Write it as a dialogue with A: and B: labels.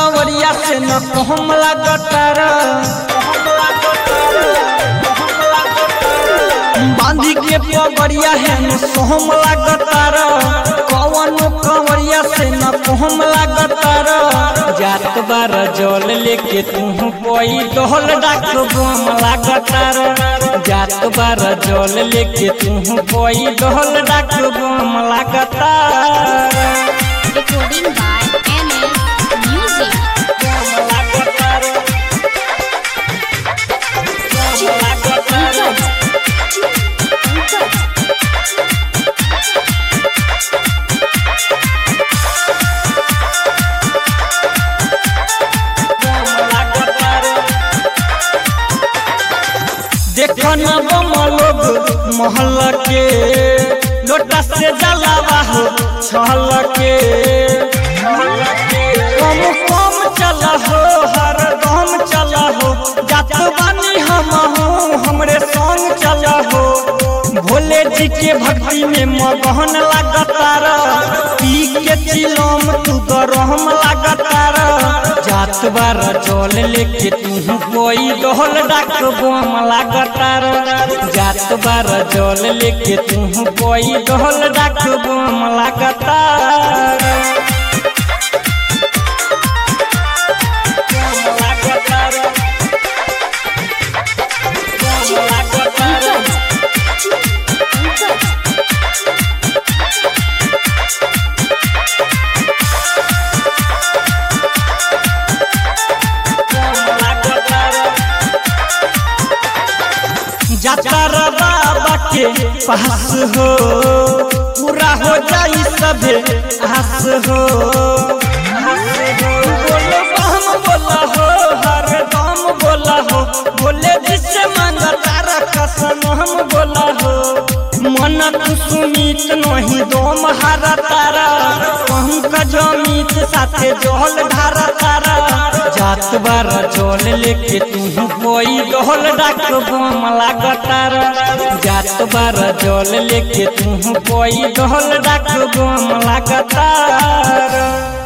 A: कंवरिया से न कहम लागतार बांधी के पगड़िया है न सोहम लागतार कौन कंवरिया से न कहम लागतार जात बार जल लेके तू कोई डोल डाक बम लागतार जात बार जल लेके तू कोई डोल डाक बम लागतार
B: Recording by NS Music.
A: देखन बम लोग महल के लोटा से जलावा हो छल के कम कम चला हो हर दम चला हो जात बानी हम हो हमरे संग चला हो भोले जी के भक्ति में मगहन लागतार पी के चिलम तू गरम लागतार जात बार जल लेके तू कोई डोल डाक बम लागतार जात बार जल लेके तू कोई डोल डाक बम लागतार जातर बाबा के पास हो पूरा हो जाई सबे आस हो बोलो हम बोला हो हर दम बोला हो बोले जिससे मांगा तारा कसम हम बोला हो मन तू सुमित नहीं दोम हारा तारा पंकज अमित साथे जोहल ढारा तारा जात बार जोल लेके तू कोई डोल डाक बम लागतार जात बार जोल लेके तू कोई डोल डाक बम लागतार